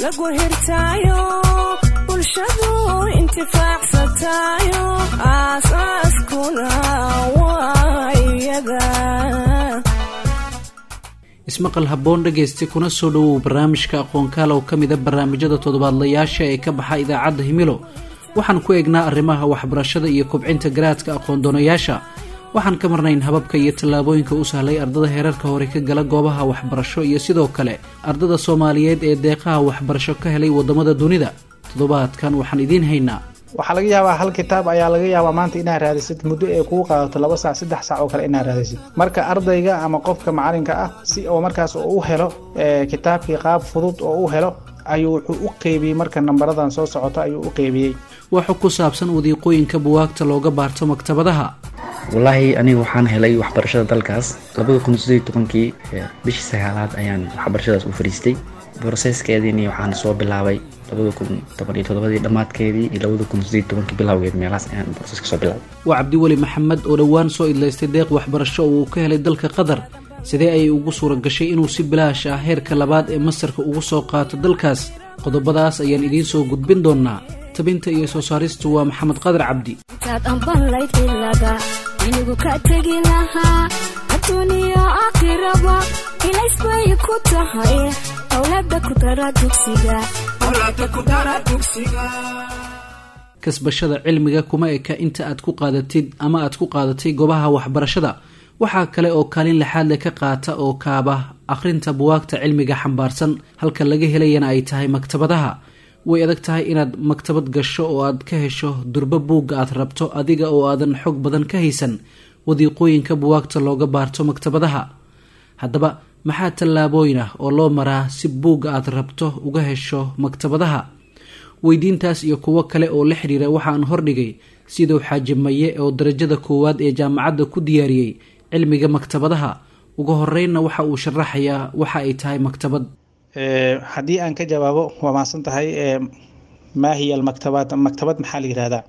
lagu hirtaayo bulshadu intifaacsatayo aasaaskuna waa iyada ismaqal habboon dhegaysta kuna soo dhowow barnaamijka aqoonkaal oo ka mida barnaamijyada toddobaadlayaasha ee ka baxa idaacadda himilo waxaan ku eegnaa arrimaha waxbarashada iyo kobcinta garaadka aqoon-doonayaasha waxaan ka marnayn hababka iyo tallaabooyinka u sahlay ardada heerarka hore ka gala goobaha waxbarasho iyo sidoo kale ardada soomaaliyeed ee deeqaha waxbarasho ka helay waddamada dunida toddobaadkan waxaan idiin haynaa waxaa laga yaabaa hal kitaab ayaa laga yaabaa maanta inaad raadisid muddo ee kuu qaadato laba saac saddex saac oo kale inaad raadisid marka ardayga ama qofka macalinka ah si oo markaas u helo kitaabkii qaab fudud oo u helo ayuu wuxuu u qeybiyey marka nambaradan soo socota ayuu u qeybiyey waxu ku saabsan wadiiqooyinka buwaagta looga baarto maktabadaha wallaahi aniga waxaan helay waxbarashada dalkaas labada kun sideed tobankii bishii sagaalaad ayaan waxbarashadaas u fariistay broseskeediini waxaan soo bilaabay labada kun toban iyo toddobadii dhammaadkeedii iyo labada kun sideed tobankii bilowgeed meelahaas ayaan broseska soo bilaabay waa cabdiweli maxamed oo dhowaan soo idlaystay deeq waxbarasho oo uu ka helay dalka qatar sidee ayay ugu suura gashay inuu si bilaash ah heerka labaad ee masarka ugu soo qaato dalkaas qodobadaas ayaan idiin soo gudbin doonaa tabinta iyo soo saaristu waa maxamed qadar cabdi intaad ambanlayd ilaga inigu ka tegi lahaa adduuniya aakhiraba ilays bay ku tahay owlada ku dara dugsiga kasbashada cilmiga kuma eka inta aad ku qaadatid ama aad ku qaadatay goobaha waxbarashada waxaa kale oo kaalin lixaadle ka qaata oo kaaba akhrinta buwaagta cilmiga xambaarsan halka laga helayana ay tahay maktabadaha way adag tahay inaad maktabad gasho oo aad ka hesho durbo buugga aad rabto adiga oo aadan xog badan ka haysan wadiiqooyinka buwaagta looga baarto maktabadaha haddaba maxaa tallaabooyin ah oo loo maraa si buugga aad rabto uga hesho maktabadaha weydiintaas iyo kuwo kale oo la xidhiira waxaan hordhigay siduu xaaji maye oo darajada koowaad ee jaamacadda ku diyaariyey cilmiga maktabadaha ugu horeynna waxa uu sharaxayaa waxa ay tahay maktabad haddii aan ka jawaabo waa maadsan tahay maa hiya almaktabaat maktabad maxaa la yihahdaa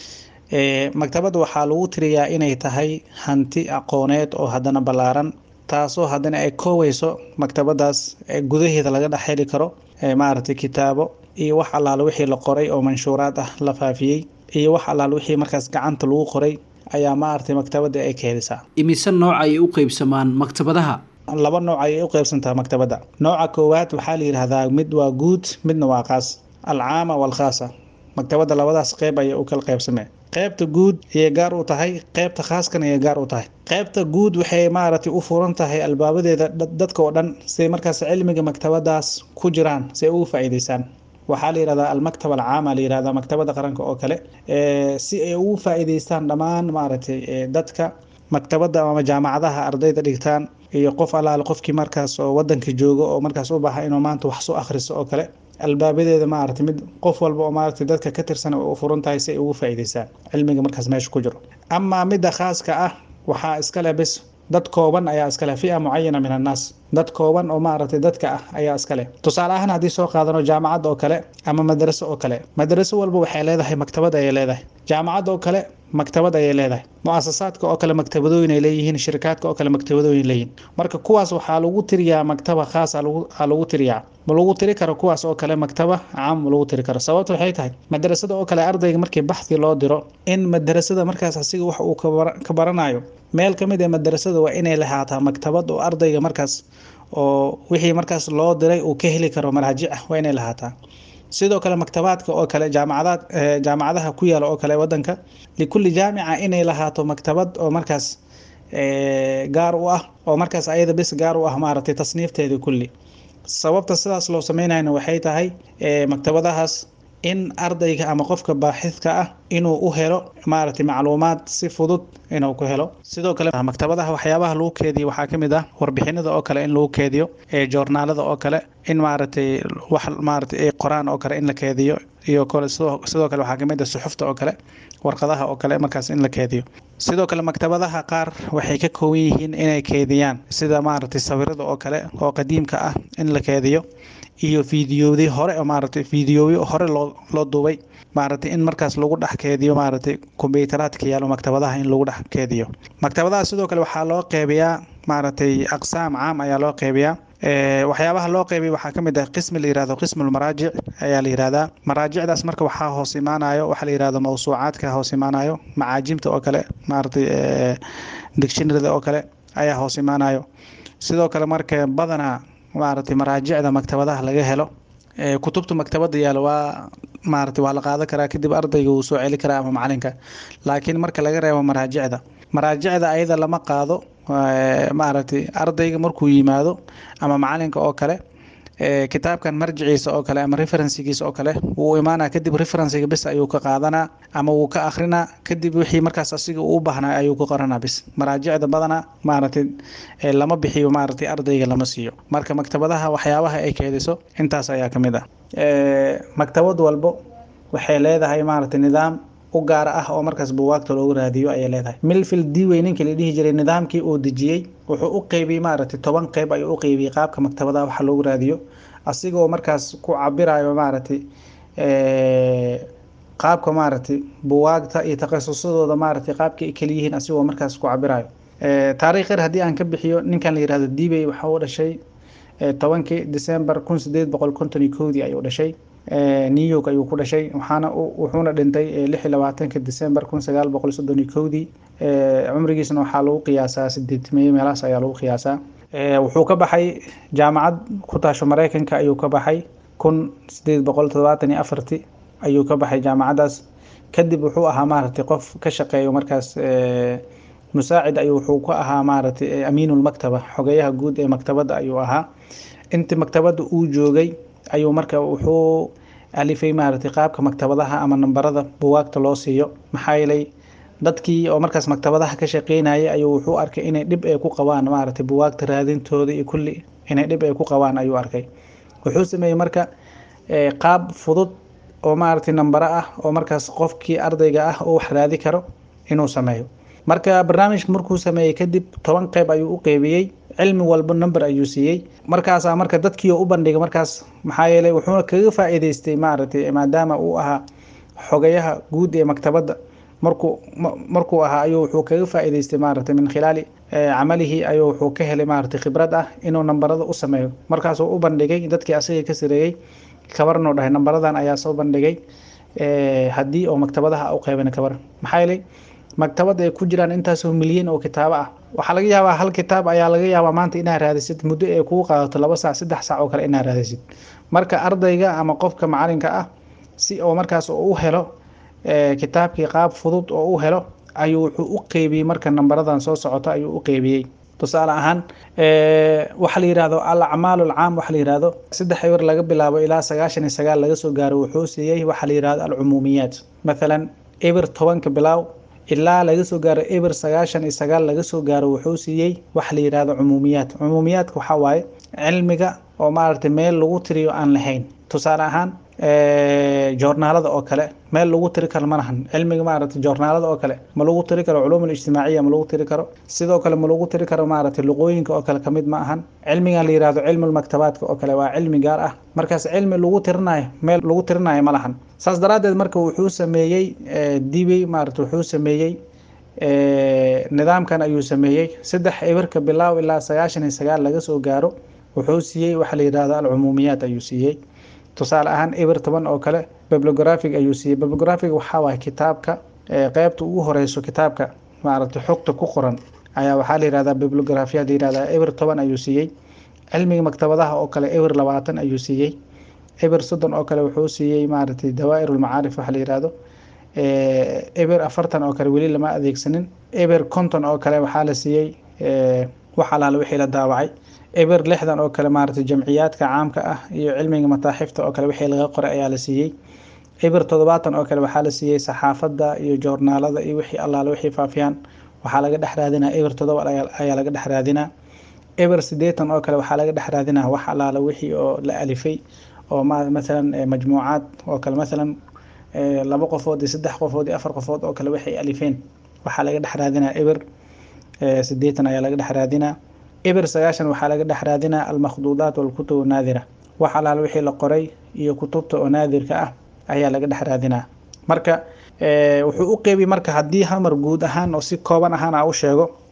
maktabad waxaa lagu tiriyaa inay tahay hanti aqooneed oo haddana ballaaran taasoo haddana ay kooweyso maktabadaas gudaheeda laga dhex heli karo maaragtay kitaabo iyo wax allaale wixii la qoray oo manshuuraad ah la faafiyey iyo wax allaale wixii markaas gacanta lagu qoray ayaa maaragtay maktabada ay ka helisaa imise nooc ayay u qeybsamaan maktabadaha laba nooc ayay u qeybsantaha maktabadda nooca koowaad waxaa la yidhaahdaa mid waa guud midna waa qaas alcaama waalkhaasa maktabadda labadaas qeyb ayay u kala qeybsameen qeybta guud ayay gaar u tahay qeybta khaaskana ayay gaar u tahay qeybta guud waxay maaragtay u furan tahay albaabadeeda dadka oo dhan siay markaas cilmiga maktabadaas ku jiraan si ay ugu faa'iideysaan waxaa la yihahdaa almaktaba alcaama la yihahdaa maktabada qaranka oo kale si ay ugu faa'iideystaan dhammaan maaragtay dadka maktabadda ama jaamacadaha ardayda dhigtaan iyo qof allaale qofkii markaas oo wadanka jooga oo markaas u baaha inuu maanta wax soo akhriso oo kale albaabadeeda maaragtay mid qof walba oo maaragtay dadka ka tirsan u furan tahay si ay ugu faa'iideysaan cilmiga markaas meesha ku jiro amaa midda khaaska ah waxaa iskale bis dad kooban ayaa iskale fia mucayana min annaas dad kooban oo maaragtay dadka ah ayaa iskale tusaale ahaan haddii soo qaadano jaamacad oo kale ama madraso oo kale madraso walba waxay leedahay maktabad ayay leedahay jaamacad oo kale maktabad ayay leedahay mu-asasaadka oo kale maktabadooyin ay leeyihiin shirkaadka oo kale maktabadooyin leeyihiin marka kuwaas waxaa lagu tiriyaa maktaba khaas a lagu tiriyaa ma lagu tiri karo kuwaas oo kale maktaba caam ma lagu tiri karo sababta waxay tahay madrasada oo kale ardayga markii baxdi loo diro in madrasada markaas asiga wax uu ka baranayo meel ka mid ee madrasada waa inay lahaataa maktabad oo ardayga markaas oo wixii markaas loo diray uu ka heli karo maraajic ah waa inay lahaataa sidoo kale maktabaadka oo kale jaamacadaad jaamacadaha ku yaala oo kale wadanka likulli jaamica inay lahaato maktabad oo markaas gaar u ah oo markaas ayada bis gaar u ah maaragtay tasniifteedii kulli sababta sidaas loo sameynayna waxay tahay maktabadahaas in ardayga ama qofka baaxidka ah inuu u helo maaragtay macluumaad si fudud inuu ku helo sidoo kale maktabadaha waxyaabaha lagu keediyo waxaa ka mid ah warbixinada oo kale in lagu keediyo joornaalada oo kale in maaragtay wax maaragtay ay qoraan oo kale in la keediyo iyo kale sidoo kale waxaa kamid ah suxufta oo kale warqadaha oo kale markaas in la keediyo sidoo kale maktabadaha qaar waxay ka kooban yihiin inay keediyaan sida maaragtay sawirada oo kale oo qadiimka ah in la keediyo iyo fiidiyowdii hore oo maaragtay fiidiyowyo hore loo loo duubay maaragtay in markaas lagu dhex keediyo maaragtay kombiyuutaraadka yaalo maktabadaha in lagu dhex keediyo maktabadaha sidoo kale waxaa loo qeybiyaa maaragtay aqsaam caam ayaa loo qeybiyaa waxyaabaha loo qeybay waxaa kamid ah qismi la yirahdo qismulmaraajic ayaa la yirahdaa maraajicdaas marka waxaa hoos imaanayo waxaa la yirahdo mawsuucaadka hoos imaanayo macaajimta oo kale maaragtay dictionaryda oo kale ayaa hoos imaanayo sidoo kale marka badanaa maaragtay maraajicda maktabadaha laga helo kutubta maktabada yaalo waa maaragtay waa la qaadan karaa kadib ardayga wuu soo celi karaa ama macalinka laakiin marka laga reebo maraajicda maraajicda ayada lama qaado maaragtay ardayga markuu yimaado ama macalinka oo kale kitaabkan marjiciisa oo kale ama referensigiisa oo kale wuu imaanaa kadib referensiga bis ayuu ka qaadanaa ama wuu ka akrinaa kadib wixii markaas asiga uu baahnaa ayuu ku qoranaa bis maraajicda badana maaragtay lama bixiyo maaragtay ardayga lama siiyo marka maktabadaha waxyaabaha ay keediso intaas ayaa ka mid ah maktabad walbo waxay leedahay maaragtay nidaam u gaar ah oo markaas buwaagta loogu raadiyo ayay leedahay milfil diwey ninkii la dhihi jiray nidaamkii uu dejiyey wuxuu u qeybiyey maaragtay toban qeyb ayuu u qeybiyey qaabka maktabadaha waxa loogu raadiyo asigoo markaas ku cabirayo maaragtay qaabka maaragtay buwaagta iyo takhasusadooda maaragtay qaabka ay kaliyihiin asigoo markaas ku cabirayo taariikh yar haddii aan ka bixiyo ninkan la yirahdo dibey waxa uu dhashay tobankii december kun sideed boqol konton iyo kowdii ayuu dhashay new york ayuu ku dhashay waxaana wuxuuna dhintay lix iyo labaatanka december kun sagaal boqol soddon iyo kowdii cumrigiisna waxaa lagu qiyaasaa sideedmeeye meelahaas ayaa lagu qiyaasaa wuxuu ka baxay jaamacad ku taasho mareykanka ayuu ka baxay kun sideed boqol todobaatan iyo afarti ayuu ka baxay jaamacaddaas kadib wuxuu ahaa maaragtay qof ka shaqeeyo markaas musaacid ayuu wuxuu ka ahaa maaragtay amiinulmaktaba xogeyaha guud ee maktabadda ayuu ahaa intii maktabadda uu joogay ayuu marka wuxuu alifay maaragtay qaabka maktabadaha ama nambarada buwaagta loo siiyo maxaa yeelay dadkii oo markaas maktabadaha ka shaqeynayay ayuu wuxuu arkay inay dhib ay ku qabaan maaragtay buwaagta raadintooda iyo kulli inay dhib ay ku qabaan ayuu arkay wuxuu sameeyey marka qaab fudud oo maaragtay nambaro ah oo markaas qofkii ardayga ah oo wax raadi karo inuu sameeyo marka barnaamijka markuu sameeyey kadib toban qeyb ayuu u qeybiyey cilmi walba number ayuu siiyey markaasaa marka dadkii u bandhigay markaas maxaa yeelay wuxuuna kaga faa'iidaystay maaragtay maadaama uu ahaa xogayaha guud ee maktabadda markuu markuu ahaa ayuu wuxuu kaga faa'iidaystay maaragtay min khilaali camalihi ayuu wuxuu ka helay maaragtay khibrad ah inuu nambarada u sameeyo markaasuu u bandhigay dadkii asaga ka sareeyey kabarnuu dhahay nambaradan ayaa soo bandhigay haddii oo maktabadaha u qeybana kabar maxaa yeelay maktabada ay ku jiraan intaasoo milyan oo kitaabo ah waxaa laga yaabaa hal kitaab ayaa laga yaabaa maanta inaad raadisid muddo ay kugu qaadato laba saac saddex saac oo kale inaad raadisid marka ardayga ama qofka macalinka ah si oo markaas u helo kitaabkii qaab fudud oo u helo ayuu wuxuu u qeybiyey marka nambaradan soo socota ayuu u qeybiyey tusaale ahaan waxaa la yihahdo al acmaalu alcaam waxaa la yihahdo saddex eber laga bilaabo ilaa sagaashan iyo sagaal laga soo gaaro wuxuu siiyey waxaa la yihahdo alcumuumiyaat mathalan eber tobanka bilaaw ilaa laga soo gaaro eber sagaashan iyo sagaal laga soo gaaro wuxuu siiyey waxa la yihahdo cumuumiyaat cumuumiyaadka waxaa waaye cilmiga oo maaragtay meel lagu tiriyo aan lahayn tusaale ahaan joornaalada oo kale meel lagu tiri karo ma lahan cilmiga maaragtay joornaalada oo kale ma lagu tiri karo culuum alijtimaaciya ma lagu tiri karo sidoo kale ma lagu tiri karo maaragtay luqooyinka oo kale kamid ma ahan cilmigan la yihahdo cilmulmaktabaadka oo kale waa cilmi gaar ah markaas cilmi lagu tirinayo meel lagu tirinayo ma lahan saas daraaddeed marka wuxuu sameeyey dibey maaragtay wuxuu sameeyey nidaamkan ayuu sameeyey saddex eberka bilaaw ilaa sagaashan iyo sagaal laga soo gaaro wuxuu siiyey waxaa la yihahdo alcumuumiyaat ayuu siiyey tusaale ahaan eber toban oo kale bibliographic ayuu siiyey bibliographic waxaa waaye kitaabka qeybta ugu horeyso kitaabka maaragtay xogta ku qoran ayaa waxaa la yihahdaa bibliographiya la yihahdaa eber toban ayuu siiyey cilmiga maktabadaha oo kale eber labaatan ayuu siiyey eber soddon oo kale wuxuu siiyey maaragtay dawaa'ir ulmacaarif waxa la yihahdo eber afartan oo kale weli lama adeegsanin eber konton oo kale waxaa la siiyey wax alaala wixii la daawacay eber lixdan oo kale maaragtay jamciyaadka caamka ah iyo cilmiga mataaxifta oo kale wixii laga qoray ayaa la siiyey eber toddobaatan oo kale waxaa la siiyey saxaafadda iyo joornaalada iyo wixii allaala wixii faafiyaan waxaa laga dhex raadinaa eber toddoba ayaa laga dhex raadinaa eber siddeetan oo kale waxaa laga dhex raadinaa wax allaala wixii oo la alifay oo mathalan majmuucaad oo kale mathalan laba qofood iyo saddex qofood iyo afar qofood oo kale waxay alifeen waxaa laga dhex raadinaa eber siddeetan ayaa laga dhex raadinaa eber sagaashan waxaa laga dhex raadinaa almakhduudaat walkutub naadira wax alaal wixii la qoray iyo kutubta oo naadirka ah ayaa laga dhex raadinaa marka wuxuu u qeybiyey marka haddii hamar guud ahaan oo si kooban ahaan a u sheego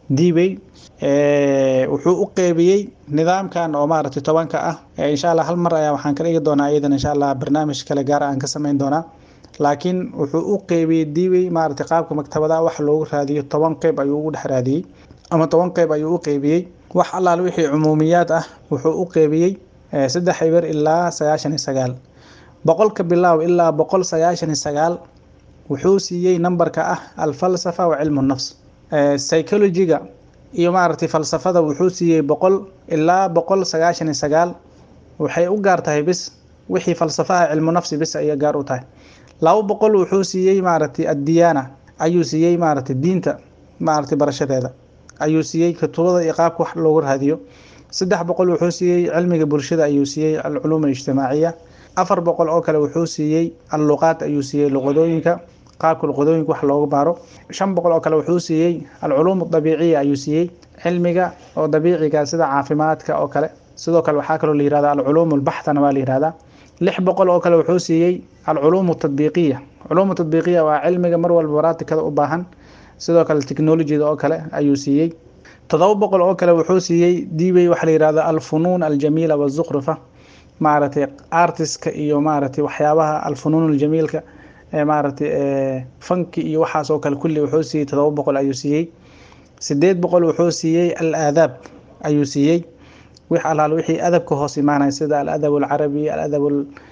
dibey wuxuu u qeybiyey nidaamkan oo maaragtay tobanka ah insha allah hal mar ayaa waxaan ka dhigi doonaa iyadan insha allah barnaamij kale gaar aan ka sameyn doonaa laakiin wuxuu u qeybiyey dibey maaragtay qaabka maktabadaha wax loogu raadiyo toban qeyb ayuu ugu dhex raadiyey ama toban qeyb ayuu u qeybiyey wax allaal wixii cumuumiyaad ah wuxuu u qeybiyey saddex eber ilaa sagaashan iyo sagaal boqolka bilaaw ilaa boqol sagaashan iyo sagaal wuxuu siiyey nambarka ah alfalsafa wa cilmu nafs psychologiga iyo maaragtay falsafada wuxuu siiyey boqol ilaa boqol sagaashan iyo sagaal waxay u gaar tahay bis wixii falsafaha cilmu nafsi bis ayay gaar u tahay laba boqol wuxuu siiyey maaragtay addiyaana ayuu siiyey maaragtay diinta maaragtay barashadeeda ayuu siiyey kutubada iyo qaabka wax loogu raadiyo saddex boqol wuxuu siiyey cilmiga bulshada ayuu siiyey alculuum alijtimaaciya afar boqol oo kale wuxuu siiyey alluqaad ayuu siiyey luqadooyinka qaabka luqadooyinka wax loogu baaro shan boqol oo kale wuxuu siiyey alculuum dabiiciya ayuu siiyey cilmiga oo dabiiciga sida caafimaadka oo kale sidoo kale waxaa kaloo la yihahda alculuum albaxthana waa la yihahdaa lix boqol oo kale wuxuu siiyey alculuum tadbiiqiya culuum tadbiiqiya waa cilmiga mar walba baraatikada u baahan sidoo kale technologida oo kale ayuu siiyey todoba boqol oo kale wuxuu siiyey dibey waxa la yihahda alfunuun aljamiila wazukhrufa maaragtay artiska iyo maaragtay waxyaabaha alfunuun aljamiilka maaragtay fanki iyo waxaas oo kale kulli wuxuu siiyey todoba boqol ayuu siiyey sideed boqol wuxuu siiyey al aadaab ayuu siiyey wix alaal wixii adabka hoos imaanaya sida aladab alcarabi aladab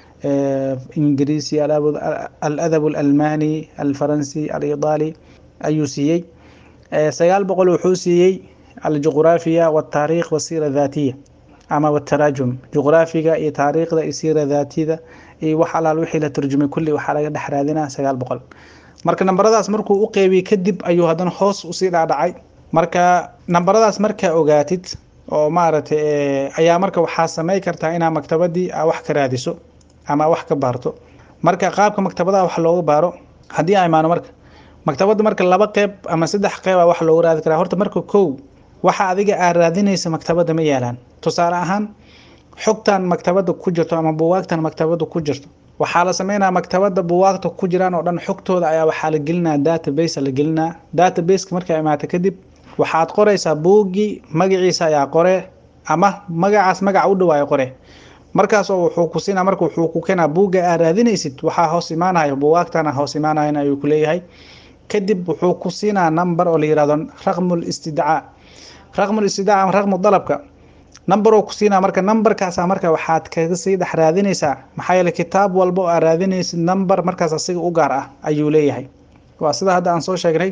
ingiriisi aladab alalmani alfaransi alidaali ayuu siiyey sagaal boqol wuxuu siiyey aljuqraafiya wataariikh wasiira daatiya ama wataraajum juqraafiga iyo taariikhda iyo siira daatida iyo wax alaal wixii la turjumay kulli waxaa laga dhex raadinaa sagaal boqol marka nambaradaas markuu u qeybiyey kadib ayuu haddana hoos usii dhaadhacay marka nambaradaas markaa ogaatid oo maaragtay ayaa marka waxaa samey kartaa inaa maktabadii a wax ka raadiso ama wax ka baarto marka qaabka maktabadaha wax looga baaro haddii a imaano marka maktabadda marka laba qeyb ama saddex qeyb a wax loogu raadi karaa horta marka kow waxa adiga aad raadinaysa maktabadda ma yaalaan tusaale ahaan xogtan maktabadda ku jirto ama buwaagtan maktabadda ku jirto waxaa la sameynaya maktabadda buwaagta ku jiraan oo dhan xogtooda ayaa waxaa la gelinaya database la gelinaya databaseka markaa imaata kadib waxaad qoraysaa buuggii magaciisa ayaa qore ama magacaas magaca u dhawaayo qore markaasoo wuxuu ku siinaa marka wuxuu ku keenaa buugga aad raadinaysid waxaa hoos imaanayo buwaagtana hoos imaanayan ayuu ku leeyahay kadib wuxuu ku siinaa number oo la yihahdo raqmul istidcaa raqmul istidcaa ama raqmu dalabka numberoo ku siinaa marka numberkaasa marka waxaad kaga sii dhex raadinaysaa maxaa yeele kitaab walba oo aad raadinaysid number markaas asiga u gaar ah ayuu leeyahay waa sida hadda aan soo sheegnay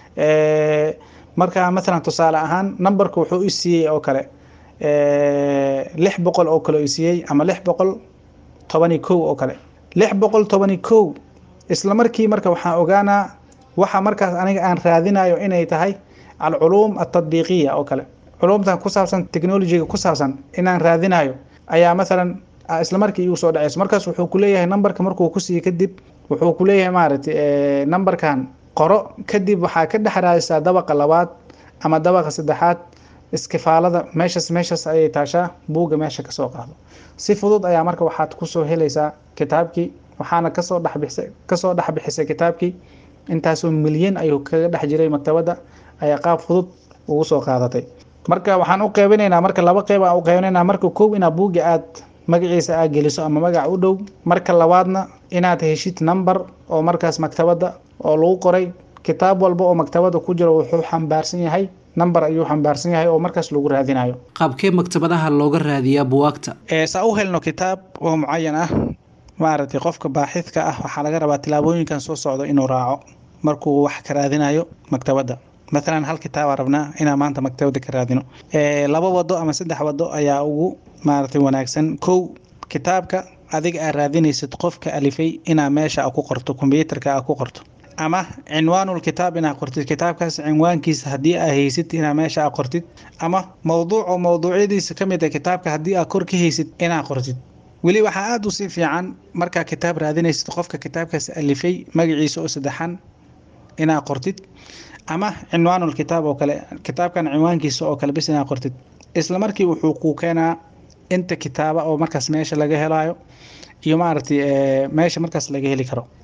marka mathalan tusaale ahaan numberka wuxuu i siiyey oo kale lix boqol oo kale i siiyey ama lix boqol tobani kow oo kale lix boqol tobani kow isla markii marka waxaan ogaanaa waxa markaas aniga aan raadinayo inay tahay alculuum altadbiiqiya oo kale culumtan ku saabsan technologiga ku saabsan inaan raadinayo ayaa mathalan isla markii igu soo dhaceyso markaas wuxuu kuleeyahay numberka markuu ku siiye kadib wuxuu kuleeyahay maaragtay numberkan qoro kadib waxaa ka dhex raadisaa dabaqa labaad ama dabaqa saddexaad iskifaalada meeshas meeshas ayay taashaa buugga meesha kasoo qaado si fudud ayaa marka waxaad kusoo helaysaa kitaabkii waxaana kasoo dhexbixisay kasoo dhexbixisay kitaabkii intaasoo milyan ayuu kaga dhex jiray maktabadda ayaa qaab fudud ugu soo qaadatay marka waxaan u qeybinaynaa marka laba qeyb aan u qeybinaynaa marka kow inaad buugga aad magaciisa aad geliso ama magac u dhow marka labaadna inaad heshid number oo markaas maktabadda oo lagu qoray kitaab walba oo maktabadda ku jiro wuxuu xambaarsan yahay number ayuu xambaarsan yahay oo markaas lagu raadinayo qaabkee maktabadaha looga raadiyaa buwaagta saa u helno kitaab oo mucayan ah maaragtay qofka baaxidka ah waxaa laga rabaa tilaabooyinkan soo socdo inuu raaco markuu wax ka raadinayo maktabadda mathalan hal kitaabaa rabnaa inaan maanta maktabadda ka raadino laba wado ama saddex wado ayaa ugu maaragtay wanaagsan kow kitaabka adiga aad raadinaysid qofka alifay inaa meesha a ku qorto kombyuutarka a ku qorto ama cinwaanul kitaab inaad qortid kitaabkaas cinwaankiisa haddii aa haysid inaa meesha a qortid ama mowduuc oo mowduucyadiisa ka mid a kitaabka haddii aa kor ka haysid inaa qortid weli waxaa aada usii fiican markaa kitaab raadinaysid qofka kitaabkaas alifay magaciisa oo saddexan inaa qortid ama cinwaanul kitaab oo kale kitaabkan cinwaankiisa oo kale bis inaa qortid isla markii wuxuu kuu keenaa inta kitaaba oo markaas meesha laga helayo iyo maaragtay meesha markaas laga heli karo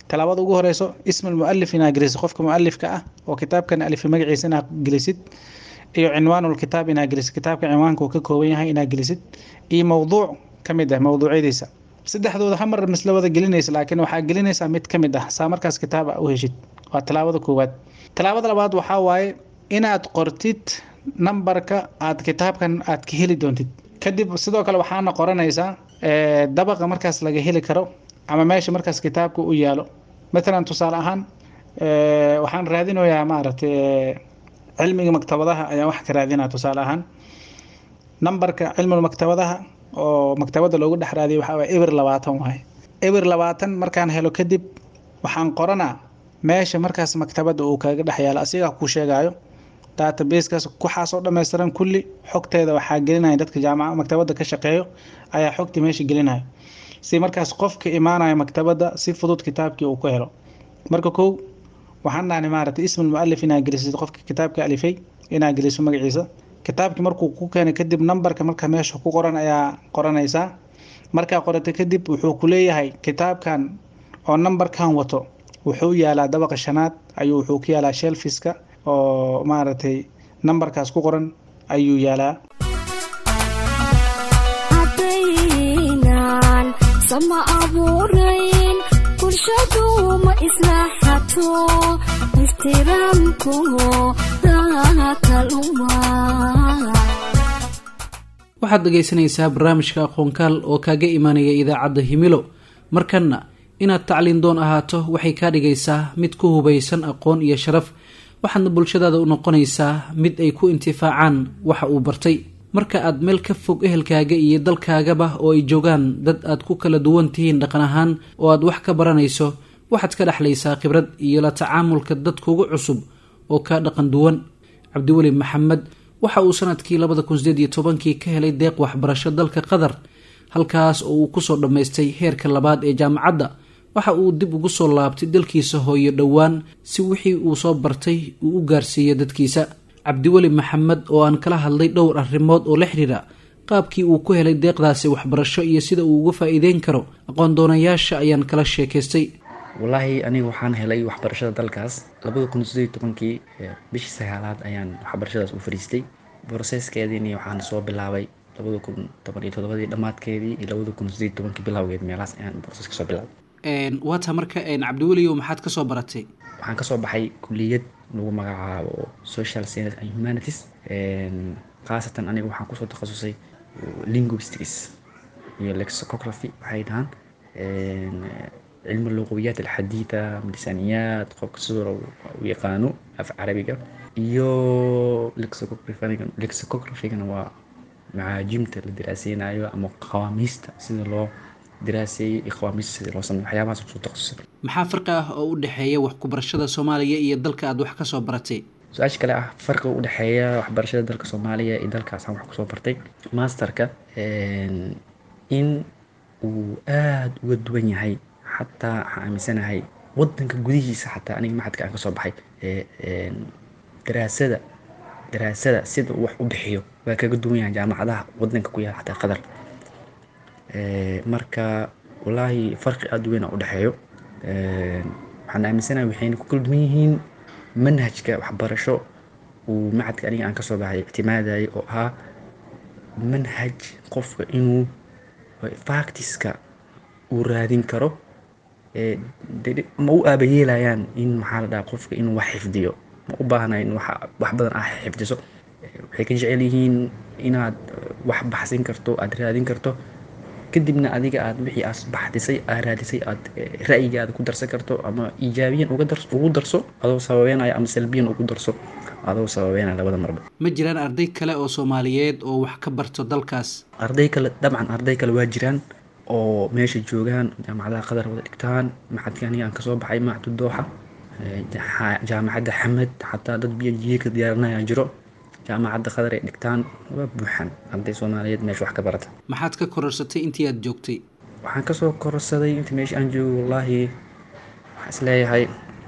talaabada ugu horeyso isma mualif inaad gelisid qofka mualifka ah oo kitaabkan alifi magaciisa inaad gelisid iyo cinwaanulkitaab inaad gelisid kitaabka cinwaanka uu ka kooban yahay inaad gelisid iyo mowduuc ka mid ah mowduucyadiisa saddexdooda hamar misla wada gelinaysa laakiin waxaa gelinaysaa mid ka mid ah saa markaas kitaaba u heshid waa talaabada koowaad talaabada labaad waxaa waaye inaad qortid nambarka aad kitaabkan aad ka heli doontid kadib sidoo kale waxaana qoranaysaa dabaqa markaas laga heli karo ama meesha markaas kitaabka u yaalo matalan tusaale ahaan waxaan raadinayaa maaragtay cilmiga maktabadaha ayaan wax ka raadinaa tusaale ahaan nambarka cilmiga maktabadaha oo maktabada loogu dhex raadiyo waxaa waye eber labaatan waaye eber labaatan markaan helo kadib waxaan qoranaa meesha markaas maktabada uu kaga dhex yaalo asigaa kuu sheegayo databasekaas waxaasoo dhammaystiran kulli xogteeda waxaa gelinaya dadka jaamaca maktabada ka shaqeeyo ayaa xogtii meesha gelinaya si markaas qofka imaanaya maktabada si fudud kitaabkii uu ku helo marka kow waxaan dhahni maaragtay ismul mualif inaad gelisid qofka kitaabka alifay inaad geliso magaciisa kitaabkii markuu ku keenay kadib nambarka marka meesha ku qoran ayaa qoranaysaa markaa qorata kadib wuxuu ku leeyahay kitaabkan oo nambarkan wato wuxuu yaalaa dabaqa shanaad ayuu wuxuu ku yaalaa shelfiska oo maaragtay nambarkaas ku qoran ayuu yaalaa haddaynan sama abuurayn bulshadu ma islaaxato ixtiraamku dakaluma waxaad dhegaysanaysaa barnaamijka aqoonkaal oo kaaga imaanaya idaacadda himilo markanna inaad tacliin doon ahaato waxay kaa dhigaysaa mid ku hubaysan aqoon iyo sharaf waxaadna bulshadaada u noqonaysaa mid ay ku intifaacaan waxa uu bartay marka aad meel ka fog ehelkaaga iyo dalkaagaba oo ay joogaan dad aad ku kala duwan tihiin dhaqan ahaan oo aad wax ka baranayso waxaad ka dhexlaysaa khibrad iyo la tacaamulka dadkuugu cusub oo kaa dhaqan duwan cabdiweli maxamed waxa uu sanadkii labada kun sideed iyo tobankii ka helay deeq waxbarasho dalka qatar halkaas oo uu kusoo dhammaystay heerka labaad ee jaamacadda waxa uu dib ugu soo laabtay dalkiisa hooyo dhowaan si wixii uu soo bartay uu u gaarsiiyo dadkiisa cabdiweli maxamed oo aan kala hadlay dhowr arrimood oo la xiriira qaabkii uu ku helay deeqdaasi waxbarasho iyo sida uu uga faa-iideyn karo aqoon doonayaasha ayaan kala sheekaystay wallaahi aniga waxaan helay waxbarashada dalkaas labada kun sideed tobankii bishii sagaalaad ayaan waxbarashadaas u fariistay broseskeediini waxaan soo bilaabay labada kun toban iyo todobadii dhammaadkeedii iyo labada kun sideed tobankii bilowgeed meelahaas ayaan broses kasoo bilaabay waata marka cabdiweliyo maxaad kasoo baratay waxaan kasoo baxay kuliyad lagu magacaabo social science and humanities khaasatan aniga waxaan kusoo takhasusay linguistics iyo lexicography waxay dhahaan cilmi luqawiyaat alxadiida lisaaniyaad qofka sidoo u yaqaano af carabiga iyo lexicography-gana waa macaajimta la diraaseynayo ama qawaamiista sida loo diraaseeyey iyo qawaamiista sida loo sameyo waxyaabahaas kusoo takhasusay maxaa farqi ah oo u dhexeeya wax ku barashada soomaaliya iyo dalka aad wax kasoo baratay su-aasha kale ah farqiga u dhexeeya waxbarashada dalka soomaaliya iyo dalkaasaan wax kusoo bartay masterka in uu aada uga duwan yahay xataa waxaan aaminsanahay wadanka gudihiisa xataa aniga maxadka aan kasoo baxay daraasada daraasada sida uu wax u bixiyo waa kaga duwan yahay jaamacadaha wadanka ku yaala xataa qadar marka wallaahi farqi aada u weyn a udhexeeyo waxaan aaminsanahay waxayna ku kala duwan yihiin manhajka waxbarasho uu macadka aniga aan kasoo baxay ictimaadayay oo ahaa manhaj qofka inuu factiska uu raadin karo ma u aabayeelayaan in maxaa la dhaha qofka inuu wax xifdiyo ma u baahna in wax badan ah xifdiso waxay ka jecel yihiin inaad wax baxsin karto aada raadin karto kadibna adiga aad wixii aad baxdisay aad raadisay aad ra'yigaada ku darsan karto ama iijaabiyan ugu darso adoo sababeynaya ama salbiyan ugu darso adoo sababeynaya labada marba ma jiraan arday kale oo soomaaliyeed oo wax ka barto dalkaas arday kale dabcan arday kale waa jiraan oo meesha joogaan jaamacadaha qadar wada dhigtaan maxadka aniga aan kasoo baxay macdu dooxa jaamacadda xamed xataa dad biyo jiika diyaarinaya jiro jaamacadda qadar ay dhigtaan waa buuxan arday soomaaliyeed meesha wax ka barata maxaad ka kororsatay intii aad joogtay waxaan kasoo kororsaday intii meesha aan joogo wallaahi waxaan isleeyahay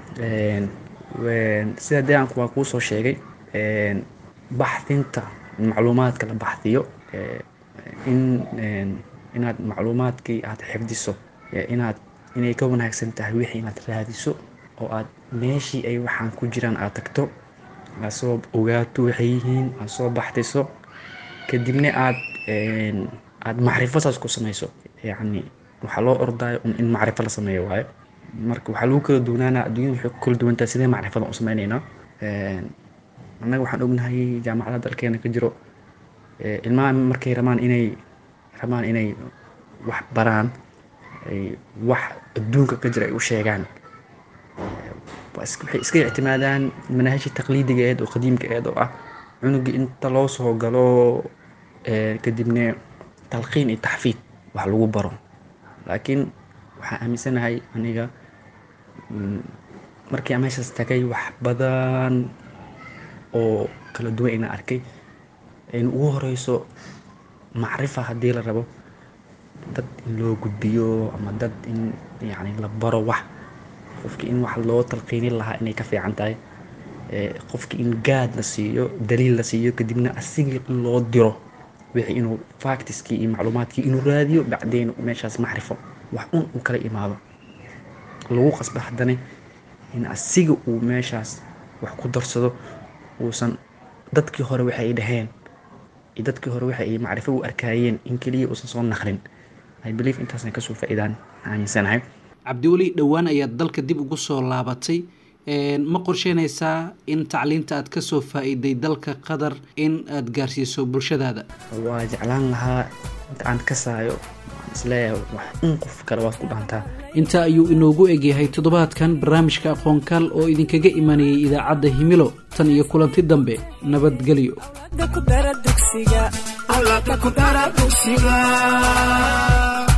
sida deegaanku waa kuu soo sheegay baxdinta macluumaadka la baxdiyo in inaad macluumaadkii aad xifdiso inaad inay ka wanaagsan tahay wixii inaad raadiso oo aad meeshii ay waxaan ku jiraan aad tagto aad soo ogaato waxay yihiin aad soo baxdiso kadibna aad aad macrifo saas ku samayso yacni waxaa loo ordaayo un in macrifo la sameeyo waayo marka waxaa lagu kala duwanaanaa adduunyada waxay ku kala duwantahay sidee macrifadan u sameynaynaa annaga waxaan ognahay jaamacada dalkeena ka jiro ilmaha markay rabaan inay rabaan inay wax baraan wax adduunka ka jira ay u sheegaan waxay iska ictimaadaan manaahijii taqliidiga eed oo qadiimka eed oo ah cunugii inta loo soo galo kadibna talqiin iyo taxfiid wax lagu baro laakiin waxaan aaminsanahay aniga markii aan meeshaas tagay wax badan oo kala duwan inaan arkay ayna ugu horeyso macrifa haddii la rabo dad in loo gudbiyo ama dad in yacni la baro wax qofkii in wax loo talqiinin lahaa inay ka fiican tahay qofkii in gaad la siiyo daliil la siiyo kadibna asigii in loo diro wixii inuu factiskii iyo macluumaadkii inuu raadiyo bacdeen meeshaas macrifo wax un uu kala imaado lagu qasba haddana in asiga uu meeshaas wax ku darsado uusan dadkii hore waxa ay dhaheen iyo dadkii hore waxa ay macrifo u arkaayeen in keliya uusan soo naqlin i believe intaasna kasoo faa-iidaan aaminsanahay cabdiweli dhowaan ayaad dalka dib ugu soo laabatay ma qorsheynaysaa in tacliinta aad kasoo faa-iiday dalka qatar in aad gaarsiiso bulshadaada waa jeclaan lahaa inta aan kasaayo isleeyahay wax un qof kale waad ku dhaantaa inta ayuu inoogu egyahay toddobaadkan barnaamijka aqoonkaal oo idinkaga imanayay idaacadda himilo tan iyo kulanti dambe nabadgelyo alla ku dara dugsiga